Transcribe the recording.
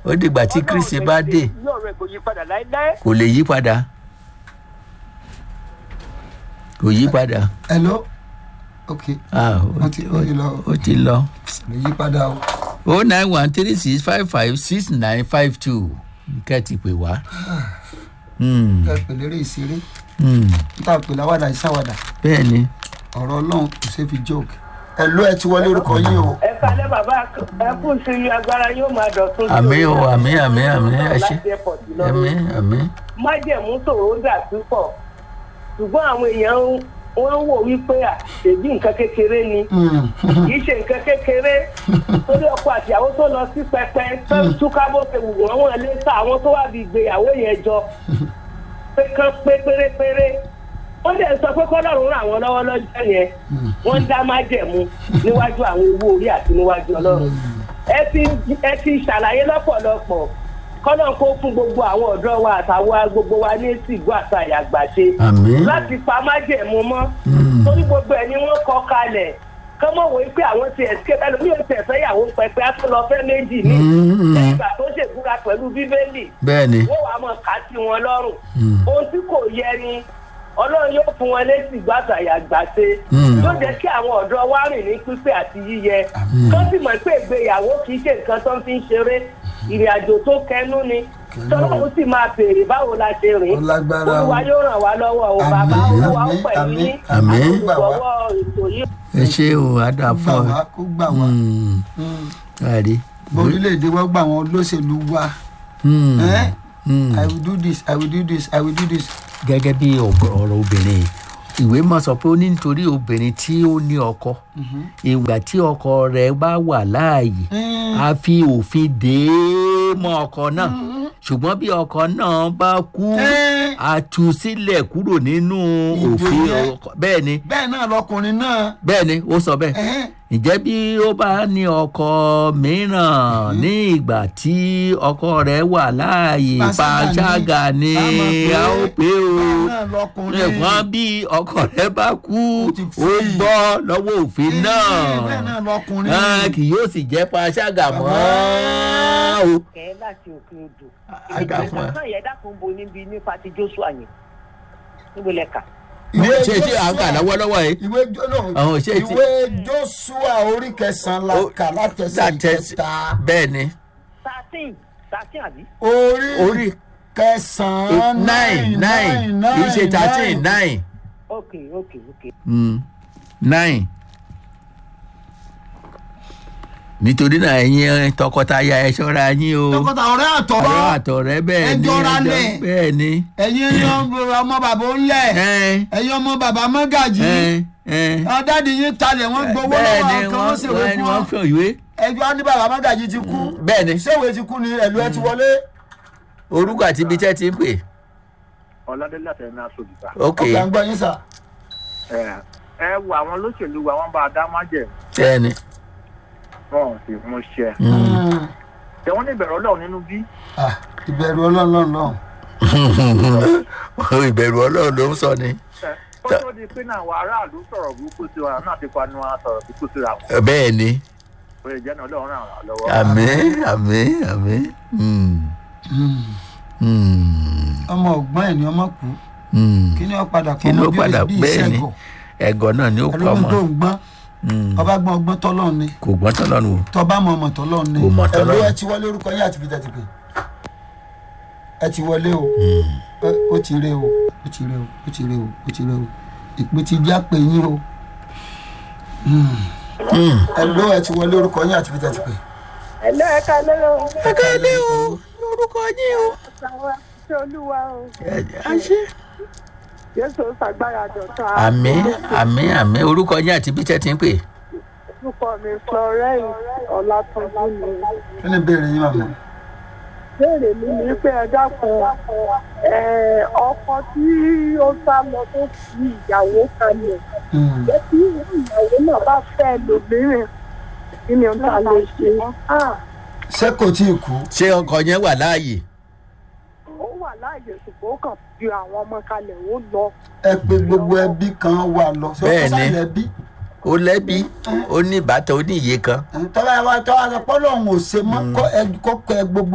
ó dìgbà tí kristi bá dé yóò rẹ kò yí padà láéláé. kò lè yí padà kò yí padà hello ok ah Ó ti- ó ti lọ. ó ti lọ lè yí padà o. o nine one three six five five six nine five two kẹ́ ti pè wá. Hmm, ẹ pè lérè ìṣeré hmm, níta pè láwàdà ìsáwàdà bẹ́ẹ̀ ni ọ̀rọ̀ ọlọ́run kò ṣe fi joke. hello ẹ ti wọlé orúkọ yín o. ẹ kalẹ́ bàbá ẹ kú sí i agbára yóò máa dọ̀tún. àmì o àmì àmì àmì ẹ ṣe láti airport lọ. àmì àmì májẹ̀mú sòro dà púpọ̀ ṣùgbọ́n àwọn èèyàn ń- wọ́n ń wò wípé à ṣèbí nǹkan kékeré ni Hmm. kì í ṣe nǹkan kékeré torí ọkọ àtìyàwó tó lọ sí pẹpẹ tó ń túká bó ṣe wù wọ́n wọ́n lé sá àwọn tó wà bí ìgbéyàwó yẹn jọ pé kán pé pérépéré wọ́n dẹ̀ sọ pé kọ́lọ́run ràn wọ́n lọ́wọ́ lọ́jọ́ yẹn wọ́n ń dá májẹ̀mú níwájú àwọn owó orí àti níwájú ọlọ́run ẹ ti ẹ ti ṣàlàyé lọ́pọ̀lọpọ̀ kọ́lọ́n kó fún gbogbo àwọn ọ̀dọ́ wa àtàwọn gbogbo wa ní sìgbó àtàyà àgbàṣe àmì láti pa májẹ̀mú mọ́ torí gbogbo ẹ̀ ni wọ́n kọ kalẹ̀ kọ́mọ̀ wò ó pé àwọn ti escape ẹlòmíì ò tẹ̀ fẹ́yàwó pẹpẹ á tó lọ fẹ́ méjì ní lẹ́yìn ìgbà tó ṣèbúra pẹ̀lú bíbélì bẹ́ẹ̀ ni wọ́n wàá mọ̀ ká sí wọn lọ́rùn ohun tí kò yẹ ni ọlọ́run yóò fún wọn létí gbàtàyà gbàṣe Mm. yóò jẹ́ kí àwọn ọ̀dọ́ wa rìn ní pípé àti yíyẹ tó sì mọ̀ pé ìgbéyàwó kì í ṣe nǹkan tó ń fi ń ṣeré ìrìn àjò tó kẹnu ni tọ́lọ́run sì máa béèrè báwo la ṣe rìn Ó lágbára o. olúwa yóò ràn wá lọ́wọ́ o bàbá Àmín, olúwa ó àmín, pẹ̀lú àmín, yín àmín. olùgbọ̀wọ́ ètò yìí. ẹ ṣe o àdá kó gbà fún wá ọ kó gbà wá. Hmm, Hmm. káàdì. orílẹ̀-èdè wa gbà wọn olóṣèlú wa. Hmm, Eh? hmm. i will do this i will do this i will do this. gẹ́gẹ́ bí ọ̀gọ̀- ọ̀rọ̀ obìnrin ìwé mọ̀ sọ pé ó ní nítorí obìnrin tí ó ní ọkọ ìgbà tí ọkọ rẹ̀ bá wà láàyè Hmm. a fi òfin dè é mọ́ ọkọ náà ṣùgbọ́n bí ọkọ náà bá kú Eh. a tú sílẹ̀ kúrò nínú Ìdè òfin yẹn. ọkọ bẹ́ẹ̀ ni bẹ́ẹ̀ náà lọkùnrin náà. bẹ́ẹ̀ ni ó sọ bẹ́ẹ̀ Eh. ǹjẹ́ bí ó bá ní ọkọ mìíràn ní ìgbà tí ọkọ rẹ̀ wà láàyè Panṣágà ni. pàṣágà ni A mọ̀ pé a ó pé o bẹ́ẹ̀ náà lọkùnrin. ṣùgbọ́n bí ọkọ rẹ̀ bá kú Ó ti ó free. gbọ́ lọ́wọ́ òfin Eh, náà bẹ́ẹ̀ náà lọkùnrin. Ah, kì yóò sì jẹ́ pàṣágà mọ́ o. kẹ́ láti òkè odò Àgbà fún ẹ. ìgbésẹ̀ yẹn dákun bo níbi nípa ti joshua yẹn níbo lẹ kà. ní ṣe ṣe à ń kà lọ́wọ́lọ́wọ́ yìí ìwé jóná Àwọn ṣé ti- ìwé joshua orí kẹsàn-án la Ó- kà látẹsẹ̀ Látẹ̀sí- ìkẹta bẹ́ẹ̀ ni thirteen thirteen àbí. orí orí kẹsàn-án nine nine kì í ṣe thirteen nine. ok ok ok. Mm, nine nítorí náà ẹ̀yin tọkọtaya ẹ ṣọ́ra yín o tọkọtà ọ̀rẹ́ ọ̀rọ̀ àtọ̀rọ̀ àtọ̀rẹ́ bẹ́ẹ̀ ẹ ni jọra ẹjọ́- lẹ̀. bẹ́ẹ̀ ni ẹ̀yin ẹ̀yin ọmọ bàbá ńlẹ̀ ẹ ẹ̀yin ọmọ bàbá mọ́gàjì ẹ ẹ ọ̀dádì yín talẹ̀ wọ́n gbowó bẹ́ẹ̀ lọ́wọ́ ni kan wọ́n ṣèwé wọ́n fún wọ́n ọ fún ìwé ẹjọ́ á ní bàbá mọ́gàjì ti kú bẹ́ẹ̀ ni ṣéwèé ti kú ni ẹ̀lú ẹ ti wọlé orúkọ àti ibi tẹ́ ti ń pè ọlọ́dẹ́lẹ̀ àti ẹ̀mí aṣòdìbà. ok ọkọ̀ à ń gbọ́ yín sà ẹ ẹ wo àwọn olóṣèlú wa wọ́n bá a dá májẹ̀ bẹ́ẹ̀ ni wọn ò sì mú ṣẹ. Mm. tẹ wọ́n ní ìbẹ̀rù ọlọ́run nínú bí. Ah, ìbẹ̀rù ọlọ́run lọ́run ìbẹ̀rù ọlọ́run ló ń sọ ni ẹ ó tó di pé náà àwọn aráàlú sọ̀rọ̀ burúkú sí wa náà ti panu wa sọ̀rọ̀ burúkú síra wọn. bẹ́ẹ̀ ni ó lè jẹ́ náà ọlọ́run ràn wá lọ́wọ́. àmín àmín àmín Mm. Mm. ọmọ ọgbọ́n ẹ̀ ni ọmọ kú Mm. kí ni ó padà kí kọ́ ló ọmọ bí padà bí bẹ́ẹ̀ ni ìṣẹ́gun ẹ̀gọ́ náà ni ó pa ẹlòmíì tó ọmọ ń gbọ́n Mm. ọba gbọ́n ọgbọ́n tọ́lọ́run ni kò gbọ́n tọ́lọ́run o tọba mọ ọmọ tọ́lọ́run ni Kò mọ̀ ẹ̀lú tọ́lọ́run. ẹ ti wọlé orúkọ yín àti peter ti pè ẹ ti wọlé o Ẹ- ó ti ré o ó ti ré o ó ti ré o ó ti ré o ìpè ti já pé yín o ẹ̀lú ẹ ti wọlé orúkọ yín àti peter ti pè. ẹ̀lọ́ ẹ̀ka lọ́rọ̀ ẹ̀ka ilé o lórúkọ yín o àwọn àti olúwa o àṣẹ. jésù ṣàgbára dọ̀tun àmín àmín àmín orúkọ yín àti bí tẹ́ ti ń pè orúkọ mi florence ọlátúnjú ni kí ni ìbéèrè yín màmá. béèrè mi ni pé ẹ dákun ẹ, ọkọ tí ó sá lọ tó fi ìyàwó kalẹ̀ Mm. jẹ́ kí ìyàwó náà bá fẹ́ lòmíràn kí ni ohun tá a lè ṣe Ah, ṣé kò tí ì kú. ṣé ọkọ yẹn wà láàyè ó wà láàyè ṣùgbọ́n ó kàn fi àwọn ọmọ kalẹ̀ ó lọ ẹ pé gbogbo ẹbí kan wà lọ. ṣé ó Bẹ́ẹ̀ kọ́ ni. sáyẹn ẹbí. ó lẹ́bí ó ní ìbátan ó ní iye kan tọ́lá wa tọ́lá sọ pé ọlọ́run ò ṣe mọ́ kó ẹ kó kọ ẹ gbogbo